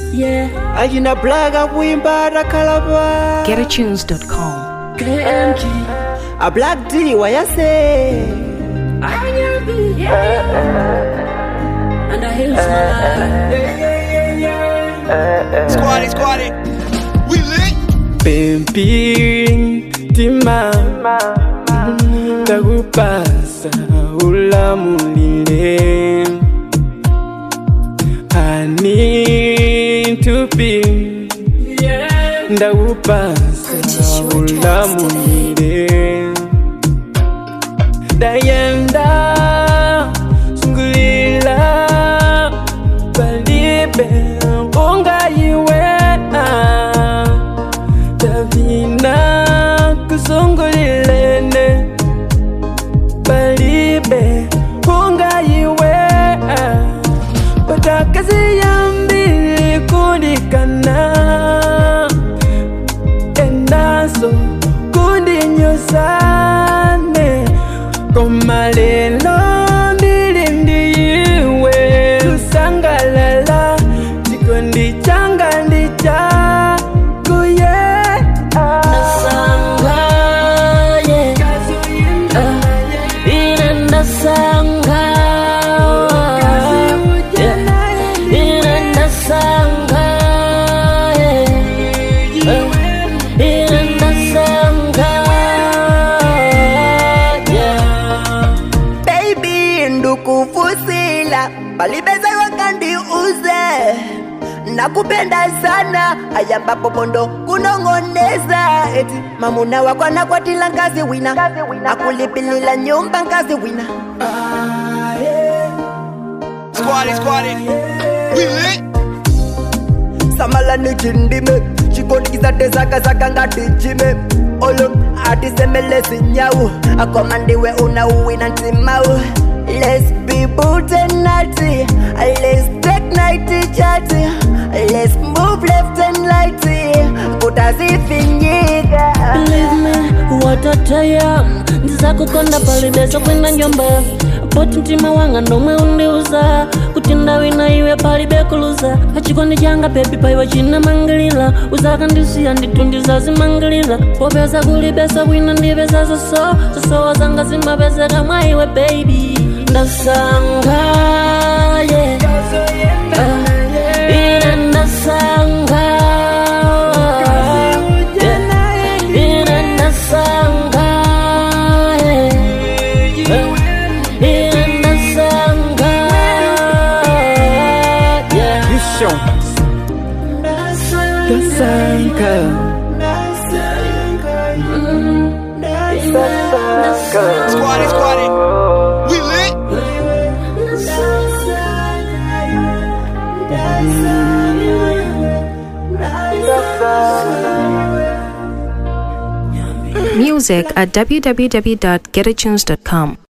Yeah, Ajina blaga kuimba rakalaba GetAtunes.com. KMG. A black D wayase Anyabi. And I hear slide. Squatty, squatty. We lit. Pemping tima Takupasa ulamulile I need to be Ndakupasa ulamulile Dayenda sungulila Palibe ungayiwena Davina kusungulilene Palibe ungayiwe Patakazi yambili kundikana Enaso kundinyosane Komalelo ndili ndiyiwe Tusangalala chikondi changa ndicha kuye Nasanga, yeah. Uh, inandasanga. Yeah. Inandasanga, yeah. Uh, inandasanga, yeah. Baby ndukufusila palibeza wakandi uze nakupenda sana ayambapo pondo kunong'oneza eti mamuna wako anakwatila ngazi wina akulipilila nyumba ngazi wina Squatty, squatty. We lit. samala nichindime chikonikisate zaka zaka ngatijime olo atisemele zinyawu akomandiwe unauwina ntimau Let's be bold and naughty Let's take nighty chatty Let's move left and righty kutazifinyika Believe me, watataya ndizakukonda palibesa kwenda njomba poti mtima wanga ndomwe undiuza kuti ndawina iwe palibekuluza achikondi changa bebi paiwa china mangilila uzakandisiya nditu ndizazimangilila popeza kulibesa bwino ndipeza zoso zosowa zanga zimapezeka mwa iwe baby ndasanga yeah. uh, ine ndasanga yeah. ine ndasanga yeah. uh, ine ndasanga yeah. Vision Dasanka Squatty, squatty. We lit. Music at www.getatunes.com.